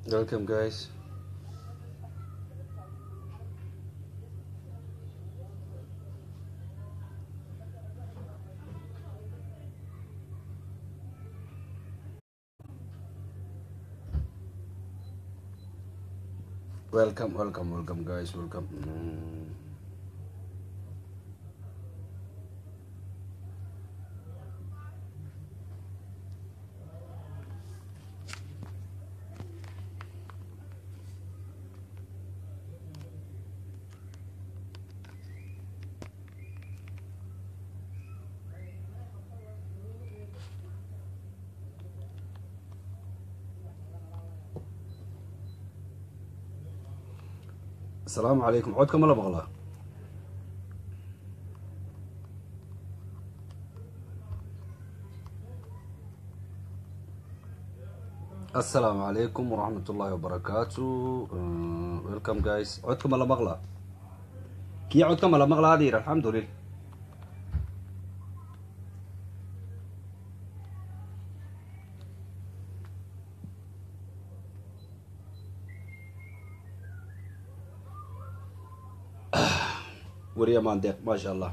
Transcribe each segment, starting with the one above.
Welcome, guys. Welcome, welcome, welcome, guys. Welcome. Mm. asalaamu calaykum codka ma la maqlaa asalaamu calaykum waraxmat ullaahi wabarakaatu welcome guys codka ma la maqlaa kii codka ma la maqlaa adir alxamdulillah weriya maandeeq maasha allah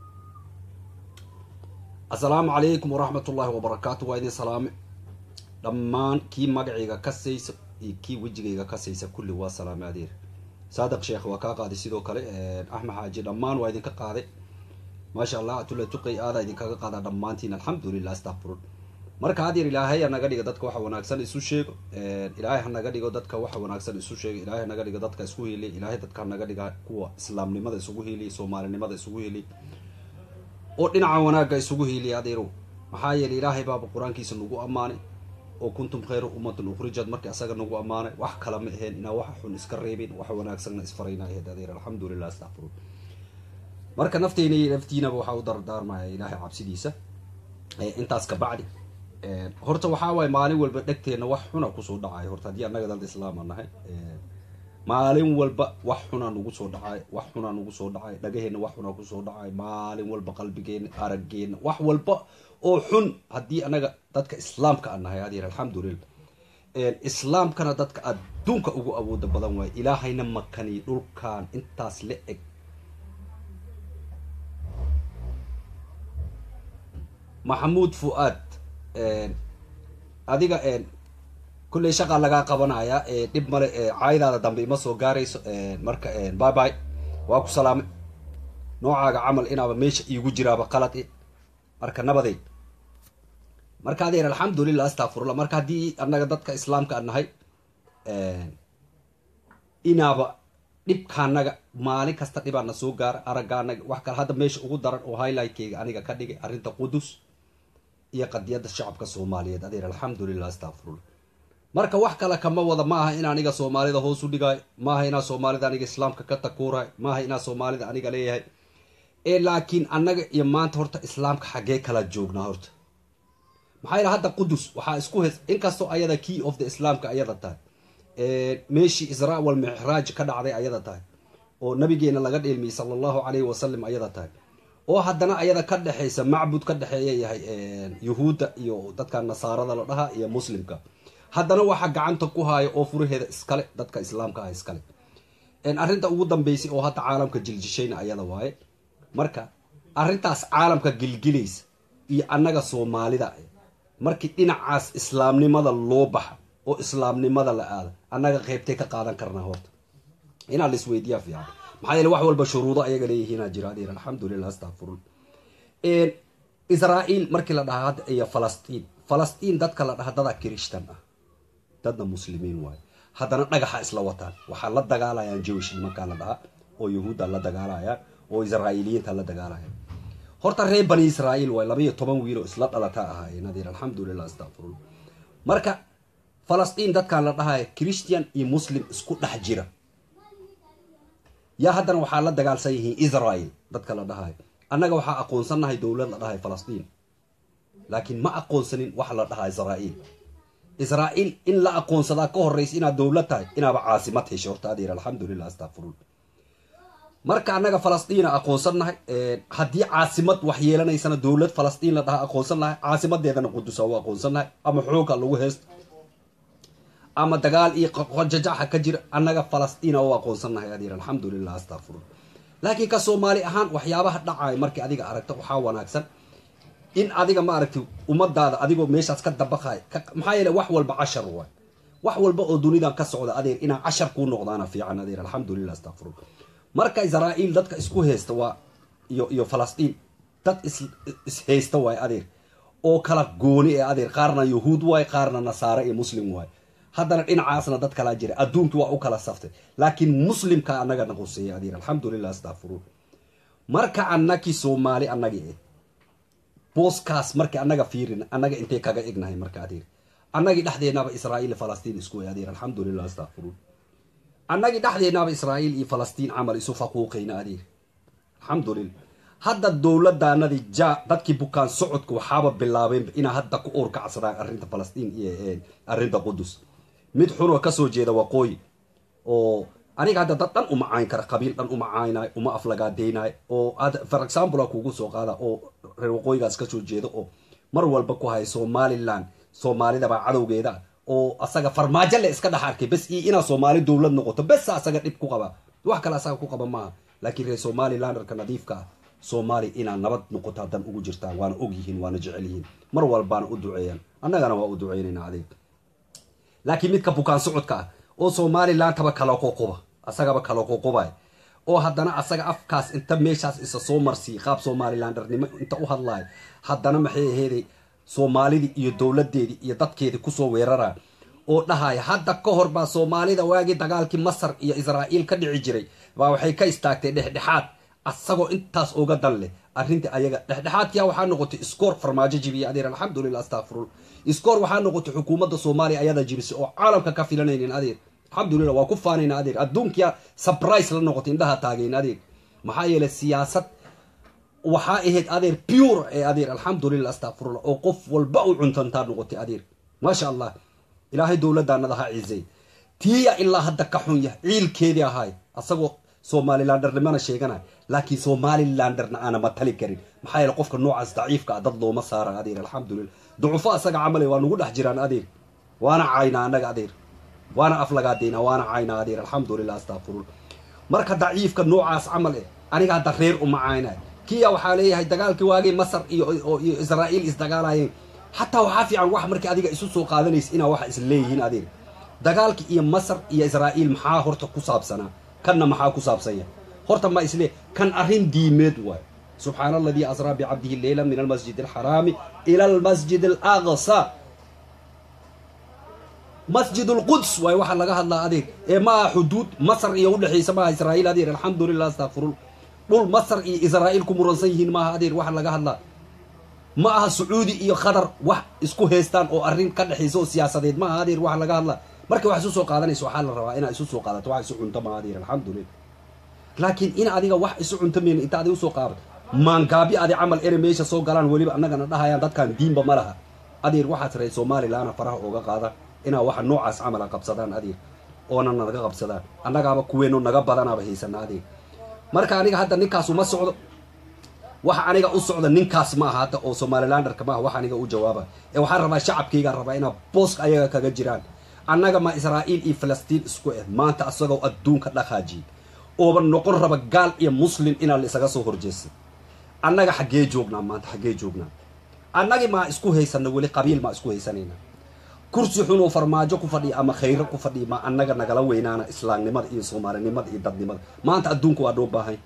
assalaamu calaykum waraxmat ullaahi wabarakaatu waa idin salaame dhammaan kii magacayga kasaysa iyo kii wejigayga kasaysa kulli waa salaame adeer saadiq sheekh waa kaa qaaday sidoo kale axmed xaaji dhammaan waa idinka qaaday maasha allah tula tuqay aada idinkaga qaadaa dhammaantiin alxamdulilah astaqfirun marka adeer ilaahay hanaga dhigo dadka waxa wanaagsan isu sheego ilaahay hanaga dhigo dadka waxa wanaagsan isu sheego ilaahay hanaga dhigo dadka isku heliy ilaahay dadka hanaga dhiga kuwa islaamnimada isugu heliy soomaalinimada isugu heliy oo dhinaca wanaagga isugu heliy adeerow maxaa yeelay ilaahay baaba qur-aankiisa nagu ammaanay oo kuntum khayra ummatin ukhrijad markii asaga nagu ammaanay wax kala ma aheen inaa waxa xun iska reebin wax wanaagsanna isfarayna aheed adeer alxamdulilah astaqfirun marka nafteyna iyo naftiinaba waxaa u dardaarmaya ilaahay cabsidiisa intaas ka bacdi horta waxaa waaye maalin walba dhegteenna wax xuna kusoo dhacay horta haddii annaga dad islaama nahay maalin walba wax xunaa nagu soo dhacay wax xunaa nagu soo dhacay dhagaheenna wax xunaa kusoo dhacay maalin walba qalbigeenna arageenna wax walba oo xun haddii annaga dadka islaamka aan nahay adeer alxamdulillah islaamkana dadka adduunka ugu awooda badan waaye ilaahayna makani dhulkan intaas la eg maxamuud fu-aad adiga kulley shaqaa lagaa qabanaya dhib male caaydaada dambe ima soo gaarayso marka by by waa ku salaamay noocaaga camal inaaba meesha iigu jiraaba qalad marka nabadeed marka adeer alxamdulilah astaqfirullah marka haddii annaga dadka islaamka aan nahay inaaba dhibkaanaga maalin kasta dhibaana soo gaara araggaanaga wax kale hadda meesha ugu daran oo highlightkeyga aniga ka dhigay arrinta qudus iyo qadiyadda shacabka soomaaliyeed adeer alxamdulilah astaqfirullah marka wax kale kama wada ma aha in aniga soomaalida hoos u dhigaayo maaha inaa soomaalida aniga islaamka ka takuurayo maaha inaa soomaalida aniga leeyahay ee laakiin annaga iyo maanta horta islaamka xaggee kala joognaa horta maxaa yidha hadda qudus waxaa isku hes inkastoo ayada key of the islaamka ayada tahay meeshii israa wal mixraaj ka dhacday ayada tahay oo nabigeena laga dheelmiyey sala allahu calayhi wasalam ayada tahay oo haddana ayada ka dhexaysa macbud ka dhexeeya yahay yuhuudda iyo dadka nasaarada la dhahaa iyo muslimka haddana waxaa gacanta ku haayo oo furaheeda iskale dadka islaamka ah iskale arrinta ugu dambeysay oo hadda caalamka jiljishayna ayada waaye marka arrintaas caalamka gilgilaysa iyo annaga soomaalida markii dhinacaas islaamnimada loo baxa oo islaamnimada la aada annaga qeybtay ka qaadan karnaa horta inaa la isweydiiyaa fiican maxaa yeele wax walba shuruudo ayaga leeyihiinaa jira adeer alxamdulilah astaqfirun israa'iil markii la dhahaa hadda iyo falastiin falastiin dadka la dhaha dadaa kirishtan ah dadna muslimiin waayo haddana dhagaxa isla wataan waxaa la dagaalayaan jewish nimankaa la dhahaa oo yahuudda la dagaalayaan oo israa'iiliyiinta la dagaalayaan horta reer bani israa'iil waay laba iyo toban wiil oo isla dhalataa ahaayeen adeer alxamdulilah astaqfirullah marka falastiin dadkan la dhahaya christian iyo muslim isku dhex jira yaa haddana waxaa la dagaalsan yihiin israel dadka la dhahayo annaga waxaa aqoonsannahay dowlad la dhahay falastiin laakiin ma aqoonsanin wax la dhahaa israa'iil israa'iil in la aqoonsadaa ka horraysa inaad dowlad tahay inaaba caasimad heshay horta adeer alxamdulilah astaqfirullah marka annaga falastiina aqoonsannahay haddii caasimad wax yeelanaysana dowlad falastiin la dhaha aqoonsan nahay caasimadeedana qudusa u aqoonsannahay ama xooga lagu heesto ama dagaal iyo qajajaxa ka jira annaga falastiin u aqoonsannahay adeer alxamdulilah astaqfirun laakiin ka soomaali ahaan waxyaabaha dhacaya markii adiga aragta waxaa wanaagsan in adiga ma aragti ummadaada adigoo meeshaas ka dabaqay maxaa yeele wax walba cashar waay wax walba oo dunidan ka socda adeer inaa cashar kuu noqdaana fiican adeer alxamdulilah astaqfirun marka israa'iil dadka isku haysta waa iyo iyo falastiin dad is is haysta waay adeer oo kala gooni ee adeer qaarna yahuud waay qaarna nasaare iyo muslim waay haddana dhinacaasna dad kalaa jira adduunkii waa u kala saftay laakiin muslimka annaga naquseeya adeer alxamdulilah astaqfiruun marka annakii soomaali annagi eh booskaas markii annaga fiirin annaga intay kaga egnahay marka adeer annagii dhexdeenaba israa'iil iyo falastiin isku way adeer alxamdulilah astaqfiruun annagii dhexdeenaba israa'iil iyo falastiin camal isu faquuqayna adeer alxamdulilah hadda dowladaanadii ja dadkii bukaan socodka waxaaba bilaabeen inaa hadda ku oorkacsadaan arrinta falastiin iyo arrinta qudus mid xunoo kasoo jeeda waqooyi oo aniga hadda dad dhan uma cayn kara qabiil dhan uma caynay uma aflagaadaynay oo for example a kugu soo qaada oo reer waqooyigaas kasoo jeeda oo mar walba ku haya somaliland soomaalidabaa cadowgeeda oo asaga farmaajo le iska dhex arkay bes iyo inaa soomaali dowlad noqoto bes asaga dhib ku qaba wax kale asaga ku qaba maaha laakiin reer somalilanderka nadiifka ah soomaali inaa nabad noqoto haddan ugu jirtaan waana og yihiin waana jecel yihiin mar walbaana u duceeyaan annagana waa u duceynaynaa adeeg laakiin midka bukaan socodka ah oo somalilandtaba kala qoqoba asagaba kala qoqobay oo haddana asaga afkaas inta meeshaas isa soo marsiiy qaab somalilandernimo inta u hadlaay haddana maxay aheeday soomaalidii iyo dowladeedii iyo dadkeedii kusoo weerara oo dhahaya hadda ka hor baa soomaalida waagii dagaalkii masar iyo israa'iil ka dhici jiray baa waxay ka istaagtay dhexdhexaad asagoo intaas uga dan leh arrintii ayaga dhexdhexaadkiya waxaa noqotay iskoor farmaajo jibiya adeer alxamdulilah astaqfirul iskoor waxaa noqotay xukuumadda soomaaliya ayada jibisay oo caalamka ka filanaynin adeer alxamdulilah waa ku faanayna adeer adduunkiya surprise la noqotay indhaha taagayn adeer maxaa yeelay siyaasad waxaa ahayd adeer pure ee adeer alxamdulilah astaqfirullah oo qof walba u cuntantaa noqotay adeer maasha allah ilaahay dowladaanada ha ciisay tiya ilaa hadda ka xun yah ciilkeedii ahaay asagoo somalilandernimana sheeganay laakiin somalilanderna aana matali karin maxaa yeele qofka noocaas daciifka ah dad looma saara adeer alxamdulilah ducufo asaga camale waa nagu dhex jiraan adeer waana caynaa annaga adeer waana aflagaadeyna waana caynaa adeer alxamdulilah astaqfirullah marka daciifka noocaas camal eh aniga hadda reer uma caynay kiya waxaa leeyahay dagaalkii waagii masar iyo iyo israa'iil isdagaalayeen xataa waxaa fiican wax markii adiga isu soo qaadanaysa inaa waxa is leeyihiin adeer dagaalkii iyo masar iyo israa'iil maxaa horta ku saabsanaa kanna maxaa ku saabsanya horta ma isle kan arrin diimeed waay subxaana aladii asraa bicabdihi leyla min almasjid alxaraami ila almasjid alaqsa masjid alquds waay waxaa laga hadlaa adeer ee ma aha xuduud masar iyo udhexaysa maaha israa'iil adeer alxamdulilah astaqfirullah dhul masar iyo israa'iil ku muransan yihiin maaha adeer waxa laga hadlaa ma aha sacuudi iyo qatar wax isku haystaan oo arrin ka dhexaysa oo siyaasadeed maaha adeer waxa laga hadlaa marka wax isu soo qaadanaysa waxaa la rabaa inaa isu soo qaadato wax isu cunto maaha adeer alxamdulilah laakiin in adiga wax isu cunto meyna inta adiga usoo qaadato maangaabi adi camal ere meesha soo galaan weliba annagana dhahayaan dadkan diinba ma laha adeer waxaad ree somalilaana faraha ooga qaada inaa waxa noocaas camala qabsadaan adeer oona naga qabsadaan annagaaba kuweeno naga badanaaba haysana adeer marka aniga hadda ninkaas uma socdo waxa aniga u socda ninkaas ma aha hadda oo somalilanderka maaha wax aniga u jawaaba ee waxaan rabaa shacabkaygaan rabaa inaa booska ayaga kaga jiraan annaga ma israa'iil iyo falastiin isku eh maanta asagoo adduunka dhaqaajiyay ooba noqon raba gaal iyo muslim inaa la isaga soo horjeestay annaga xaggee joognaa maanta xaggee joognaa annagi maa isku haysana weli qabiil maa isku haysanayna kursi xun oo farmaajo ku fadhiya ama khayro ku fadhiya ma annaga nagala weynaana islaamnimada iyo soomaalinimada iyo dadnimada maanta adduunka waa noo baahan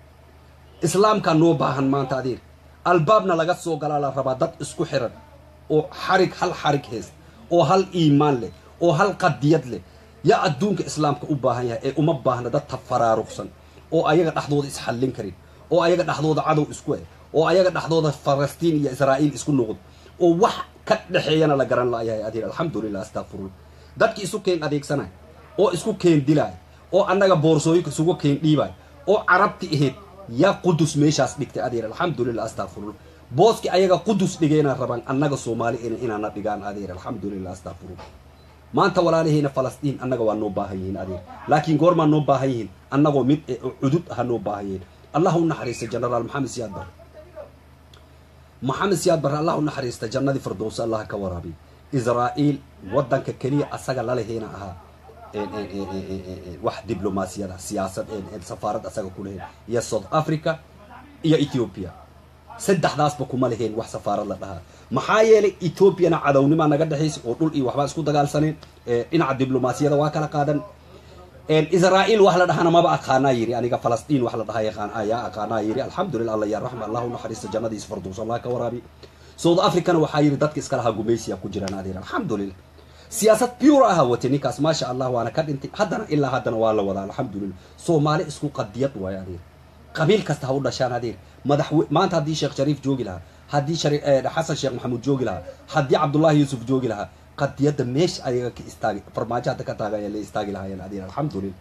islaamkaa noo baahan maanta adeer albaabna laga soo galaa la rabaa dad isku xiran oo xarig hal xarig haysta oo hal iimaan leh oo hal qadiyad leh yaa adduunka islaamka u baahan yahay ee uma baahna dad tafaraaruqsan oo ayaga dhexdooda isxallin karin oo ayaga dhexdooda cadow isku eh oo ayaga dhexdooda falastiin iyo israa'iil isku noqdo oo wax ka dhexeeyana la garan laayahay adeer alxamdulilah astaqfirullah dadki isu keen adeegsanay oo isku keen dilay oo annaga boorsooyinka isugu keen dhiibay oo carabti ahayd yaa qudus meeshaas dhigtay adeer alxamdulilah astaqfirullah booski ayaga qudus dhigayna rabaan annaga soomaali inaana dhigaan adeer alxamdulilah astaqfirullah maanta walaalahayna falastiin annaga waa noo baahan yihiin adeer laakiin goormaa noo baahan yihiin annagoo mid ee cudud aha noo baahan yihiin allah u naxariista genaraal maxamed siyaad bare maxamed siyaad bare allah u naxariista jannadii firdowsa allah ka waraabiy israa'iil waddanka keliya asaga laleheyna ahaa wax diblomaasiyada siyaasad safaarad asaga ku leheen iyo south africa iyo ethiopia saddexdaasba kuma leheen wax safaarad la dhahaa maxaa yeelay ethoobiana cadownimaa naga dhexaysa oo dhul iyo waxbaa isku dagaalsaneen dhinaca diblomaasiyada waa kala qaadan israa'iil wax la dhahana maba aqaanaa yiri aniga falastiin wax la dhahaa yaqaan ayaa aqaanaa yiri alxamdulillah alla ya raxma allahu naxariista jannadiisa farduus allah ka waraabi south africana waxaa yiri dadka iska lahaa gumaysiya ku jiraan adeer alxamdulillah siyaasad pure aha wate ninkaas maasha allah waana ka dhintay haddana ilaa haddana waa la wadaa alxamdulillah soomaali isku qadiyad waayo adeer qabiil kasta ha u dhashaan adeer madaxwe maanta haddii sheekh shariif joogi lahaa haddii xasan sheekh maxamuud joogi lahaa haddii cabdullahi yuusuf joogi lahaa qadiyadda meesha ayaga ka istaagi farmaajo hadda ka taaga ayaa la istaagi lahaayeen adeer alxamdulillah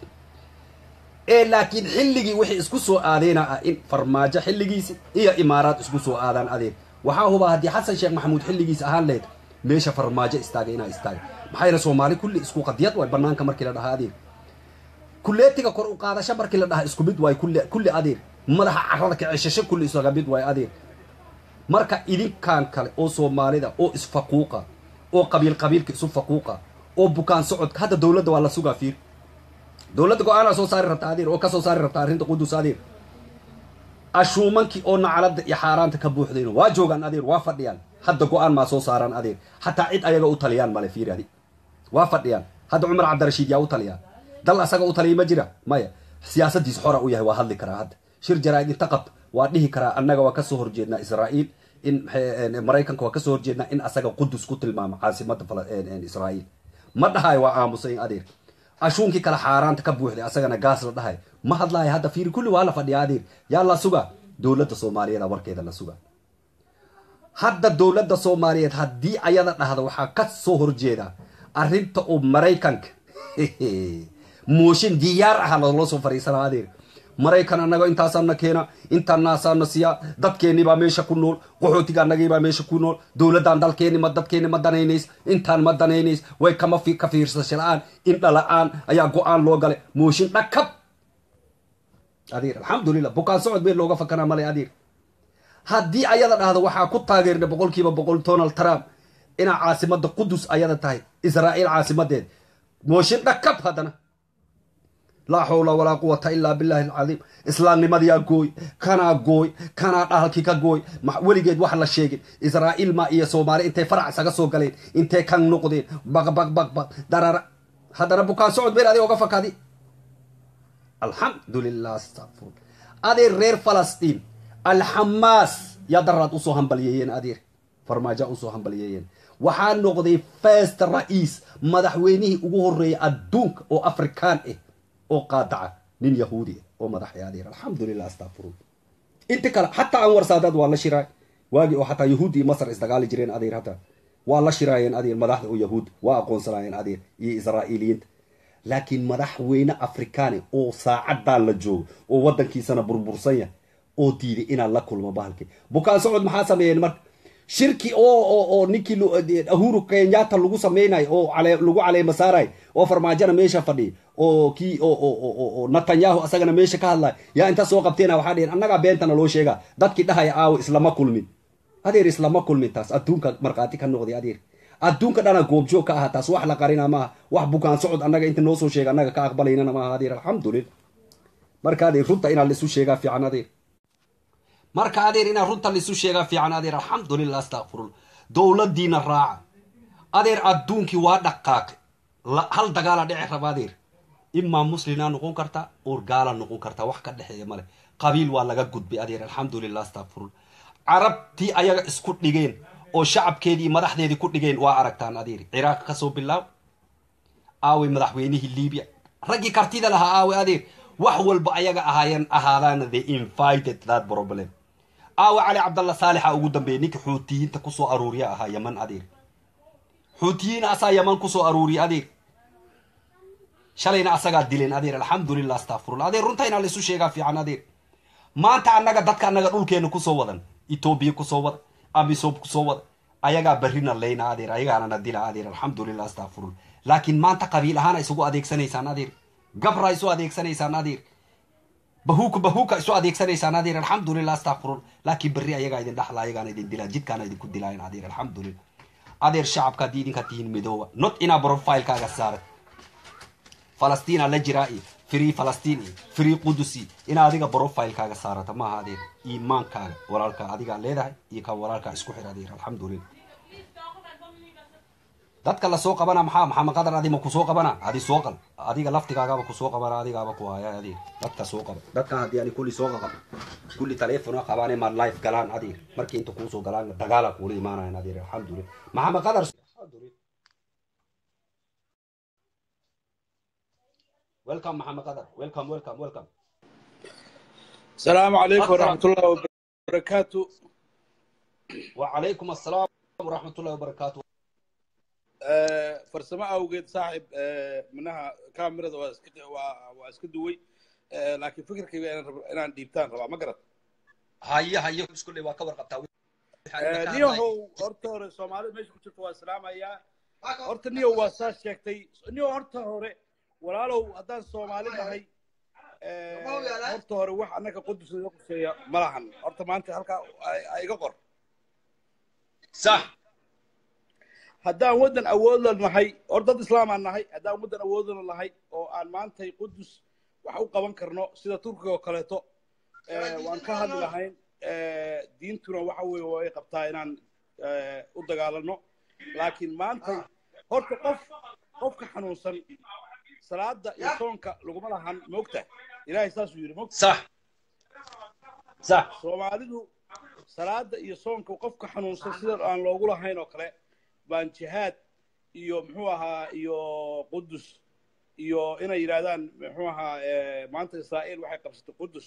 ee laakiin xilligii wixii isku soo aadeyna ah in farmaajo xilligiisi iyo imaaraad isku soo aadaan adeer waxaa hubaa haddii xasan sheekh maxamuud xilligiis ahaan lehed meesha farmaajo istaagay inaa istaagay maxaa yeele soomaali kulli isku qadiyad waay banaanka markii la dhahaa adeer kulleetiga kor u qaadasho markii la dhahaa isku mid waay kulli kulli adeer madaxa carrada kicishasho kulli isaga mid waay adeer marka idinkan kale oo soomaalida oo isfaquuqa oo qabiil qabiilka isu faquuqa oo bukaan socodka hadda dowladda waa la sugaa fiir dowladda go-aanaa soo saari rabta adeer oo kasoo saari rabta arrinta qudus adeer ashuumankii oo nacalada iyo xaaraanta ka buuxdayno waa joogaan adeer waa fadhiyaan hadda go-aan maa soo saaraan adeer hataa cid ayaga u taliyaan male fiir adi waa fadhiyaan hadda cumar cabdirashiid yaa u taliyaa dal asaga u taliya ma jira maya siyaasadiis xora u yahay waa hadli karaa hadda shir jaraaid inta qabta waa dhihi karaa annaga waa kasoo horjeednaa israa'iil in maraykanka waa kasoo horjeednaa in asaga qudus ku tilmaamo caasimada israa'iil ma dhahayo waa aamusay adeer ashuunkii kale xaaraanta ka buuxday asagana gaas la dhahay ma hadlaayo hadda fiiri kulli waa la fadhiyaa adeer yaa la sugaa dowladda soomaaliyeed warkeeda la sugaa hadda dowladda soomaaliyeed haddii ayada dhahda waxaa ka soo horjeeda arrinta uu maraykanka mooshin diyaar aha loola soo fariisanaa adeer maraykan annaga intaasaana keena intaanaasaana siyaa dadkeennibaa meesha ku nool qaxootiga annagiibaa meesha ku nool dowladdan dalkeenni ma dadkeenni ma danaynays intaan ma danaynays way kama ka fiirsasho la-aan indha la-aan ayaa go-aan loo galay mooshin dhakab adeer alxamdulillah bukaan socod meel looga fakanaa male adeer haddii ayada dhahda waxaa ku taageernay boqolkiiba boqol donald trump inaa caasimada qudus ayada tahay israa'iil caasimadeed mooshin dhakab haddana laa xawla walaa quwata ilaa billahi alcadiim islaamnimadiyaa gooy kanaa gooy kanaa dhahalkii ka gooy weligeed wax la sheegin israa'iil ma iyo soomaali intay farac isaga soo galeen intay kan noqdeen baqbaqbaqbaq darara haddana bukaan socod meel adig oga fakadi alxamdulilah astaqfur adeer reer falastiin alxamaas yaa daraad usoo hambalyeeyeen adeer farmaaja usoo hambalyeeyeen waxaa noqday first ra'iis madaxweynihii ugu horreeyay adduunka oo afrikaan ah oo qaadaca nin yahuudi ah oo madaxay adeer alxamdulilah astaqfirullah inta kale xataa anwar saadaad waa la shiraay waagii oo xataa yahuud iyo masar isdagaali jireen adeer hadda waa la shiraayeen adeer madaxda oo yahuud waa aqoonsanaayeen adeer iyo israa'iiliyiinta laakiin madaxweyne afrikaani oo saacaddan la joogo oo waddankiisana burbursan yahay oo diiday inaan la kulmo bahalkii bukaan socod maxaa sameeyeen marka shirki oo oo ninkii ahuru kenyatta lagu samaynayo oo lagu caleema saarayo oo farmaajona meesha fadhiya oo kii oo netanyahu asagana meesha ka hadlayo yaa inta soo qabteena waxaa dheheen annagaa beentana loo sheegaa dadkii dhahaya aawo islama kulmin adeer islama kulmin taas adduunka markhaati ka noqday adeer adduunka dhana goobjoog ka aha taas wax la qarina maaha wax bukaan socod annaga inta noo soo sheega annaga ka aqbalaynana maaha adeer alxamdulillah marka adeer runta inaa laisu sheegaa fiican adeer marka adeer inaa runta laisu sheegaa fiican adeer alxamdulillah astaqfirullah dowladdiina raaca adeer adduunkii waa dhaqaaqay hal dagaala dhici raba adeer imaa muslinaa noqon kartaa or gaala noqon kartaa wax ka dhexeeya male qabiil waa laga gudbay adeer alxamdulillah astaqfirullah carabtii ayaga isku dhigeen oo shacabkeedii madaxdeedii ku dhigeen waa aragtaan adeer ciraaq kasoo bilaaw aaway madaxweynihii libiya raggii kartida lahaa aaway adeer wax walba ayaga ahaayeen ahaadaana they invited that problem aawe cali cabdalla saalixa ugu dambeeyay ninka xuutiyiinta kusoo aruuriya ahaa yaman adeer xuutiyiin asaa yaman kusoo aruuriya adeer shalayna asagaa dileen adeer alxamdulillah astaqfirullah adeer runta inaa laisu sheegaa fiican adeer maanta annaga dadka annaga dhulkeena kusoo wadan etoobiya kusoo wada amisob kusoo wada ayagaa barrina leyna adeer ayagaanana dila adeer alxamdulillah astaqfirullah laakiin maanta qabiil ahaana isugu adeegsanaysaan adeer gabra isu adeegsanaysaan adeer bahuuka bahuuka isu adeegsanaysaan adeer alxamdulillah astaqfirullah laakiin berri ayagaa idin dhaxla ayagaana idin dilaa jidkaana idinku dilaayan adeer alxamdulillah adeer shacabka haddii idinka tihiin midooba not inaa profilekaaga saarat falastiina la jiraa iyo free falastiin iyo free qudusi inaa adiga profilekaaga saarata maaha adeer iimaankaaga walaalka adigaa leedahay iyo kan walaalkaa isku xir adeer alxamdulilah dadka lasoo qabana maxaa maxamed qadar adi ma kusoo qabana adi soo qal adiga laftigaagaba kusoo qabana adigaaba ku haya adeer dadka soo qaba dadkan haddii ani kulli soo qaqab kulli taleefona qabaane ma life galaan adeer markii inta kuusoo galaan dagaala kuula imaanayan adeer alxamdulilah maxamed qadar welcome maxamed qadar welcome welcome welcome السلام عليكم ورحمة الله وبركاته وعليكم السلام ورحمة الله وبركاته آه، فرسمة أوجد صاحب آه، منها كاميرا واسك- وا- واسك دوي آه، لكن فكرك أنا أنا ديبتان طبعا ما قرأت هيا هيا كل waa ka warqabtaa نيو هو horta hore Soomaalida meesha ku jirto waa salaamaya horta niyo waa saa sheegtay niyo horta hore walaalow haddaan Soomaali nahay ee, horta hore wax annaka qudus laga quseeya ma lahan horta maanta halkaa ay- ay iga qor صح haddaan waddan awood la nahay or dad islaam aan nahay haddaan waddan awood la nahay oo aan maantay qudus wax u qaban karno sida turkiga oo kaleeto eh, waan ka hadli lahayn eh, diintuna waxa weeye way qabtaa inaan eh, u dagaalano laakiin maantay horta qof qofka xanuunsan salaada iyo soonka laguma lahan moogta ilaahay saasuu yidhi moogta صح صح soomaalidu salaada iyo soonka qofka xanuunsan sida aan loogu lahayn oo kale baan jihaad iyo muxuu ahaa iyo qudus iyo inay yidhaahdaan muxuu ahaa eh, maanta israa'iil waxay qabsatay qudus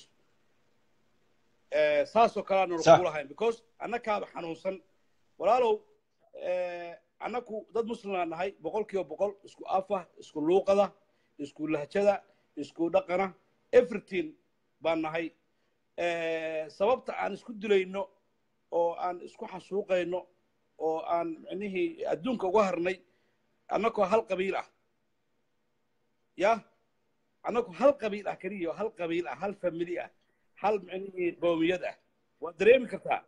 Eh, saasoo kale aan Sax. loogu lahayn because annakaaba xanuunsan walaalow eh, annaku dad muslimaan nahay boqol kiiba boqol isku afa isku luuqada isku lahjada isku dhaqana everything baan nahay Eh, sababta aan isku dilayno oo aan isku xasuuqayno oo aan micnihii adduunka uga harnay annagoo hal qabiil ah ya annagoo hal qabiil ah keliya hal qabiil ah hal famili ah hal micnihii qoomiyad ah waad dareemi kartaa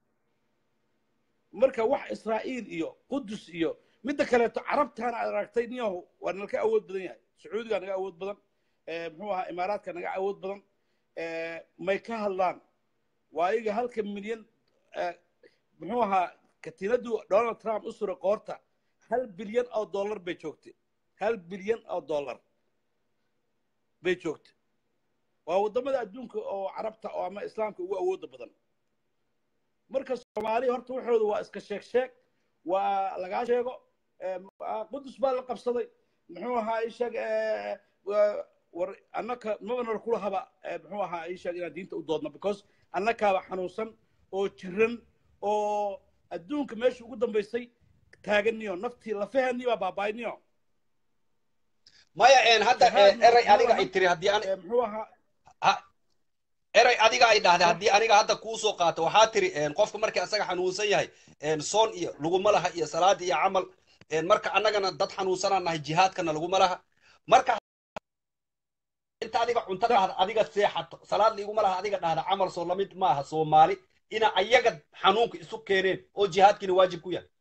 marka wax israa'iil iyo qudus iyo midda kaleeto carabtaana aad aragtay niyahu waa nalka awood badan yahay sacuudigaa naga awood badan eh, muxuu ahaa imaaraadka naga awood badan eh, may ka hadlaan waa iyaga halka milyan eh, muxuu ahaa katiinadu donald trump u suray qoorta hal bilyan oo dollar bay joogtay hal bilyan oo dollar bay joogtay waa waddamada adduunka oo carabta oo ama islaamka ugu awooda badan marka soomaaliya horta waxooda waa iska sheeg sheeg waa lagaa sheego eh, ah, qudus baa la qabsaday muxuu ahaa isheeg eh, wa- war annaka mabana kula haba eh, muxuu ahaa isheeg inaan diinta u doodno because annakaaba xanuunsan oo jiran oo adduunka meesha ugu dambaysay taaganiyo naftii lafahanii baa baaba'ayniyo maya een hadda Jihaad eh, eray ma- adiga ma- ay tiri haddii ani Eh, muxuu ahaa ha- eray adiga ay dhahday haddii aniga hadda kuusoo qaato waxaa tiri een, qofka markii asaga xanuunsan yahay een, soon iyo laguma laha iyo salaada iyo camal een, marka annagana dad xanuunsanaan nahay jihaadkana laguma laha marka inta adiga cunto dhahda adiga seexato salaad liguma laha adiga dhahda camal soo lamid maaha soomaali ina ayaga xanuunka isu keeneen oo jihaadkiina waajib ku yahay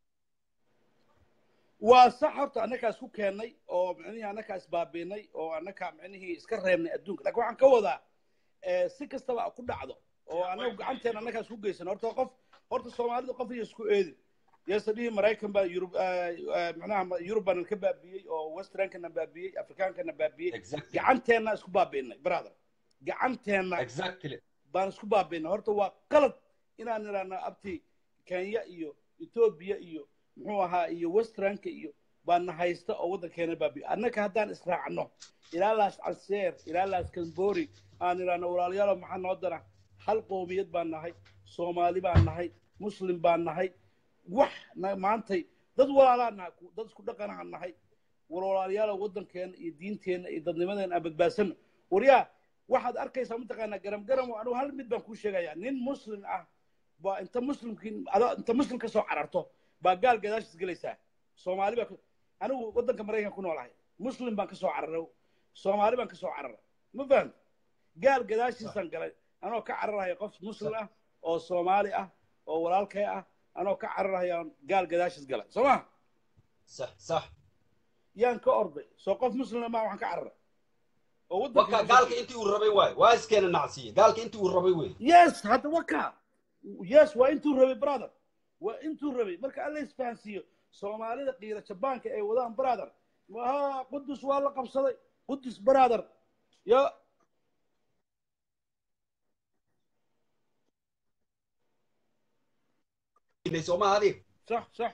waa sax horta annagaa isku keennay oo micnihii annagaa isbaabiinay oo annagaa micnihii iska reebnay adduunka laakiin waxaan ka wadaa eh, si kastaba ku dhacdo oo annagu gacanteena annagaa isku geysan horta qof horta soomaalida qof iyo isku eedin yeese dhihi maraykan baa yurub eh, eh, macnaha yurubana ka baabiyey oo westernkana baabiyey afrikaankana baabiyey exactly gacanteenna isku baabiinay brother gacanteenna exactly baan isku baabiinay horta waa qalad inaan idhaahno abti kenya iyo etoobiya iyo muxuu ahaa iyo westranka iyo baana haysta oo waddankeena baabiyo annaka haddaan israacno ilaa laas calseer ilaa laas kambori aan idhaahno walaalayaalo maxaa noo dana hal qoomiyad baan nahay soomaali baan nahay muslim baan nahay wax na- maantay dad walaalaa nahay ku- dad isku dhaqanahan nahay walaalayaalo waddankeena iyo diinteena iyo dadnimadeena aan badbaasano waryaa waxaad arkaysaa mataqaanaa garam garam anigu hal mid baan kuu sheegayaa nin muslim ah baa inta muslimkii adoo inta muslim ka soo cararto baa gaal gadaashiis gelaysaa soomaali baa ka- anigu waddanka maraykan ku noolahay muslim baan ka soo cararay soomaali baan ka soo cararay ma fahanta gaal gadaashiisaan galay anoo ka cararaya qof muslim ah oo soomaali ah oo walaalkay ah anoo ka cararayaan gaal gadaashis gala soo ma sax sax yaan ka orday soo qof muslima maa waxaan ka cararay oo waka waddanka gaalka intii uu rabay waay waa iskeena nacsiye gaalka intii uu rabay wey yes hadda waka yes waa intuu rabay brother waa intuu rabay marka alla isfahansiiyo soomaalida qiira jabaanka ay wadaan brother ha qudus waa la qabsaday qudus brother yo sooma adig صح صح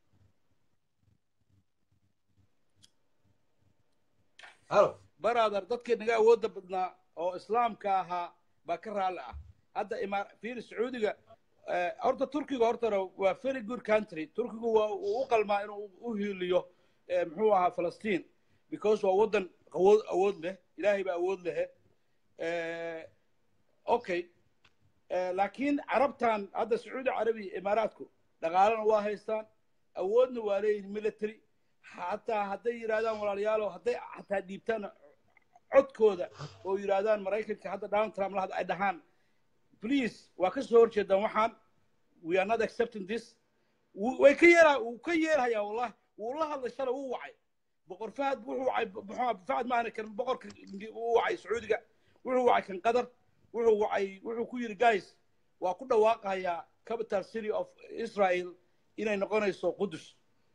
halo brother dadkii naga awoodda badnaa oo islaamka ahaa baa ka raalli ah hadda imaar fiir sacuudiga eh, horta turkiga hortana waa very good country turkigu waa uu u qalmaa inuu u hiiliyo eh, muxuu ahaa falastiin because waa waddan awood awood leh ilaahay baa awood lehe Eh, okay Eh, laakiin carabtan hadda sacuudi carabiya imaaraadku dhaqaalena waa haystaan awoodna waa leeyihin military xataa hadday yidhahdaan walaalayaalo hadday xataa dhiibtaan codkooda oo yidhaahdaan maraykanka hadda donald trump la hadda ay dhahaan please waa ka soo horjeedaan waxaan we are not accepting this Wuu- way ka yeela wuu ka yeelhayaa wallahi wuu la hadlay shalay wuu wacay boqor fahad wuxuu wacay muxuu fahad maana kan boqorka wuu wacay sacuudiga wuxuu wacay kan qatar wuxuu wacay wuxuu ku yidhi guys waa ku dhawaaqayaa capital city of israel inay noqonayso qudus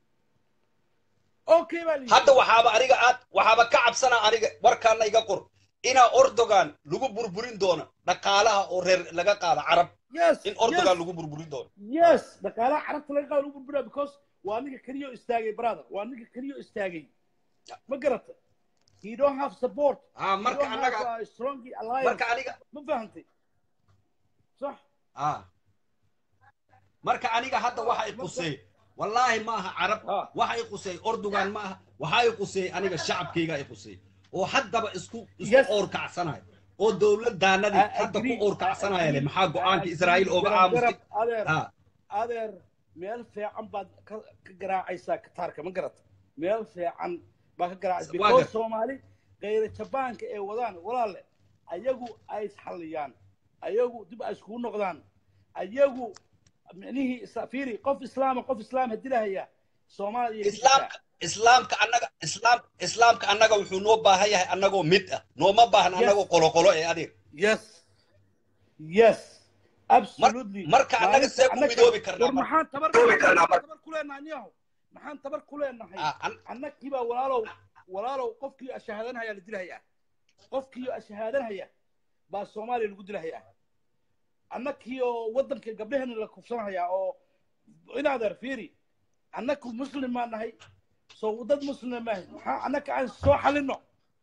okay baa la yidhi. hadda waxaaba aniga aad waxaaba ka cabsana aniga warkaana iga qor inaa ordogan lagu burburin doono dhaqaalaha oo reer laga qaado carab yes in ordogan yes. lagu burburin doono yes dhaqaalaha carabta laga qaado lagu burburaa because waa ninka keliyo istaagay brother waa ninka keliyo istaagay ma garata he don't have support ah he marka don't annaga have a strong alliance marka aniga ma fahantay sax ah marka aniga hadda waxa i qusay wallaahi ma aha carab Ah. waxa i qusay ordogan ma aha waxa i qusay aniga shacabkayga i qusay oo haddaba isku isku Yes. oorkacsanaya oo dowladaanadii I hadda ku agree. oorkacsanaya le I maxaa agree. go-aanka I israa'iil agree. ooga Garab, aamustay garab, adeer ah adeer meel fiican baad ka ka garaacaysaa kataarka ma garata meel fiican baa ka garaacaysa Waa because gar- soomaali kayra jabaanka ee wadaan walaale ayagu ay isxalliyaan ayagu dib ay iskugu noqdaan ayagu micnihii isa- fiiri qof islaama qof islaam hadilahaya soomaaliya islaamka islaamka annaga islaam islaamka annaga wuxuu noo baahan yahay annagoo mid ah nooma baahan Yes. annagoo qoloqolo ee adeer yes yes absolutely marka annaga see ku Annaga- midoobi karnaa war marka? maxaan tabar maxaan tabar ku leenahay niyahow maxaan tabar ku leenahay Ah, an- annagii baa walaalow walaalow qofkii ashahaadanhaya la dilahayaa qofkii ashahaadanhaya baa soomaaliya lagu dilahayaa annagii oo waddanka gabdheheena la kufsanhayaa oo inaadeer fiiri annagu muslim baan nahay soo dad muslim maahay maxaa annaga aan soo xalino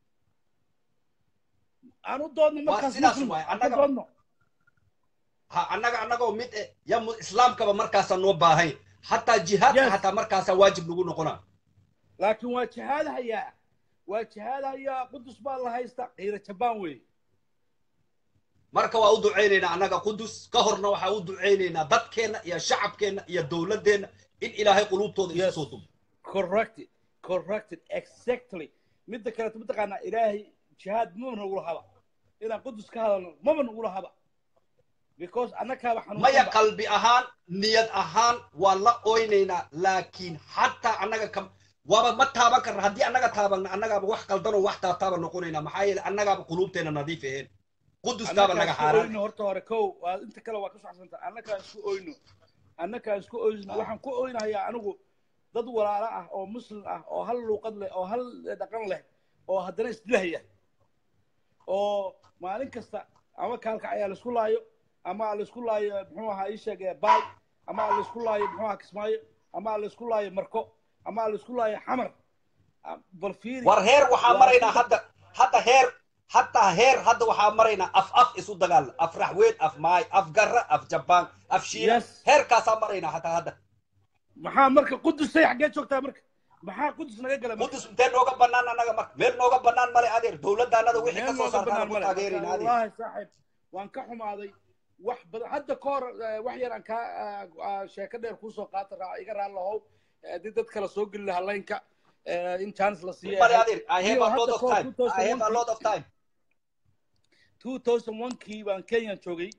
aan u doodno markaas sidaas muslim waaye, aan ka annaga- doodno ha annaga annagoo mid eh ya mu- islaamkaba markaasaa noo baahan hataa jihaadka Yes. hataa markaasaa waajib lagu noqonaa laakiin waa jihaadahayaa waa jihaadahayaa qudus baa la haysta qiira jabaan weeye marka waa u ducaynaynaa annaga qudus ka horna waxaa u ducaynaynaa dadkeenna iyo shacabkeenna iyo dowladeenna in ilaahay quluubtooda isu Yes. soo dubo corrected corrected exactly midda kaleeto mataqaanaa ilaahay jihaad maba nagula haba inaan qudus ka hadalno maba nagula haba because annakaaba maya xanuunsanba qalbi ahaan niyad ahaan waa la oynaynaa laakiin xataa annaga kam waaba ma taaban karna haddii annaga taabanna annagaaba wax qaldanoo wax taataaba noqonaynaa maxaa yeele annagaaba quluubteena nadiif aheen qudustaaba naga annakaan isku xaaraan oyno horta hore kow waa inta kale waa ka saxsanta annakaan isku oyno annakaan isku oyno waxaan ku oynahayaa anigu dad walaalo ah oo muslim ah oo hal luuqad leh oo hal dhaqan leh oo haddana isdilahaya oo maalin kasta ama kaalkac ayaa laisku laayo ama laisku laayo muxuu ahaa ii sheeg baay ama laisku laayo muxuu ahaa kismaayo ama laisku laayo marko ama laisku laayo xamar Ah, bal fiiri war heer waxaa waa maraynaa sida- hadda hadda heer hataa heer hadda waxaa maraynaa af af isu dagaal af raxweyn af maay af garra af jabaan af shiina Yes. heerkaasaa maraynaa hataa hadda maxaa marka qudusay xaggee joogtaa marka maxaa qudus naga gala marka qudus intee nooga banaan annaga marka meel nooga banaan male adeer dowladdaanada wixii meel ka soo nooga saartaan banaan ku male taageerayna adeer wallaahi saaxiib waan ka xumaaday wax badan hadda ka hor eh, wax yar aan kaa ah, ah, sheeko dheer kuusoo qaata raa iga raan lahow Eh, haddii dad kale soo geli lahaa laynka eh, in chance la siiyo male adeer i have Iyo a lot hadda of ka hor time i have a 2001 lot of time 2001kii baan kenya joogay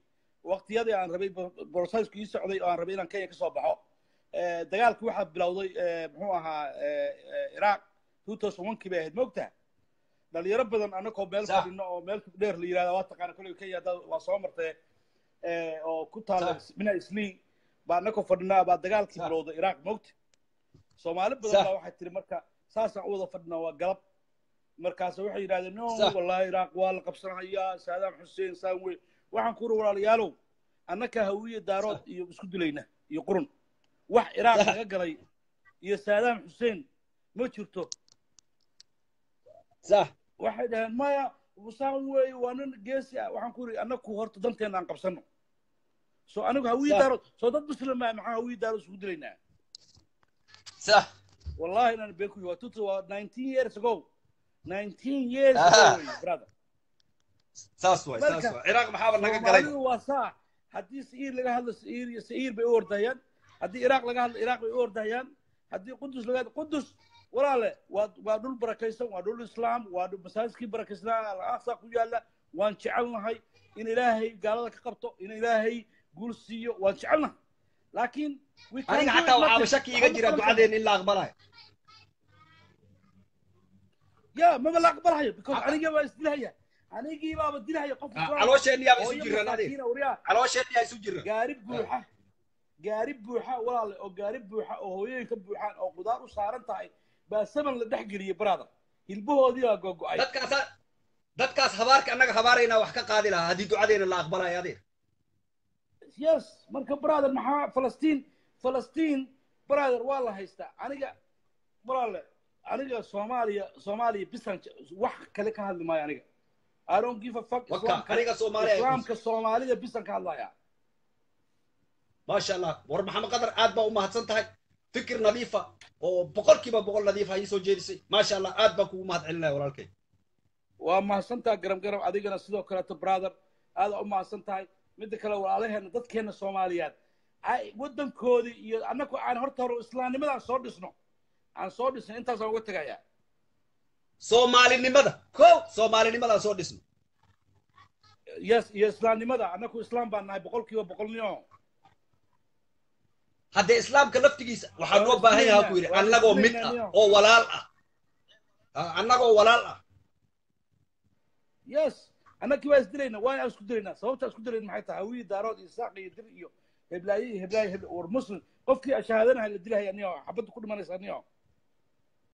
waqtiyadii aan rabay borosesku ii socday oo aan rabay inaan kenya ka soo baxo Eh, dagaalkii waxaa bilowday eh, muxuu ahaa eh, eh, iraq two thousand one kii bay ahayd moogtaha dhalinyaro badan anakoo meel Sax. fadhino oo meel dheer la yirahda waa taqaana kolley kenya dad waa soo martay eh, oo ku taala Sax. mina islii baa anakoo fadhinaa baa dagaalkii Sax. bilowday iraq moogta soomaali badan Sax. baa waxay tiri marka saasaan u wada fadhinaa waa galab markaas waxay yidhahdeen no Sax. wallahi iraq waa la qabsanayaa saadaam xuseen saan wey waxaan ku uri walaalayaalow annaka hawiye daarood iyo isku dilayna iyo qurun wax iraaq Sax. laga galay iyo saadaam xuseen ma jirto sax waxay dhaheen maya saan weeye waa nin geesi ah waxaan ku uri annaku horta danteena aan qabsano so anigu hawiye Sax. daarood soo dad muslim ah maxaa hawiye daarood isku dilaynaa sax wallahi inaan been ku waa tutu waa 19 years ago 19 years Ah. ago wey, brother saas waay saas Marka, waay ciraaq maxaaba naga galay soomaalidu waa saa haddii sa'iir laga hadlo sa'iir iyo sa'iir bay u ordahayaan haddii iraaq laga hadlo iraaq bay u ordahayaan haddii qudus laga hadlo qudus walaale waa waa dhul barakaysan waa dhul islaam waa dhul masaajidkii barakaysnaa al-aqsa ku yaala waan jecelnahay in ilaahay gaalada ka qabto in ilaahay guul siiyo waan jecelnahay laakiin we can't aniga do it xataa waxaaba nothing. shaki iga jira Waxba ma ducadeen in la aqbalayo ya maba la aqbalayo because anigii baa isdilahaya anigii baaba dilahaya qof islaam caloosheenniyaaba isu hooyo jiraan adeer masaakiina waryaa caloosheenniyaa isu jira gaari buuxa gaari buuxa walaale oo gaari buuxa oo hooyooyinka buuxaan oo qudaar u saaran tahay baa saman la dhex geliyey brother hilbahoodii baa gogo'ay dadkaas dadkaas habaarka annaga habaaraynaa wax ka qaadi lahaa haddii ducadeena la aqbalayo adeer yes marka brother maxaa falastiin falastiin brother waa la haystaa aniga walaale aniga soomaaliya soomaaliya bisan wax kale ka hadli maayo aniga I don't give a fuck waka islaamka aniga soomaaliya islaamka soomaalida bisan ka hadlaya maasha allah war maxamed qadar aad baa u mahadsan tahay fikir nadiifa oo boqolkiiba boqol nadiifa ayay soo jeedisay maasha allah aad baan kugu mahad celinaya walaalkay waa mahadsantaha garam garam adigana sidoo kaleeto brother aada u mahadsan tahay midda kale walaalaheena dadkeena soomaaliyeed ay waddankoodii iyo annagu aan horta hore islaamnimadaan soo dhisno aan soo dhisno intaasaan uga tegayaa soomaalinimada ko soomaalinimadaan soo dhisno yes iyo islaamnimada annagu islaam baan nahay boqolkiiba boqolnimo haddee islaamka laftigiisa waxaa loo Waa baahan yahaa ku yidhi waa annagoo mid ah islaynayo. oo walaal ah Ah, annagoo walaal ah yes annagii waa isdilayna waa aan isku dilaynaa sababta isku dilayna maxay tahay hawiyi daarood iyo saaq iyo dir iyo heblaaye iyo heblaaye hebla war muslim qofkii shahaadanahay la dilahaya niyo xabadda ku dhimanaysa niyo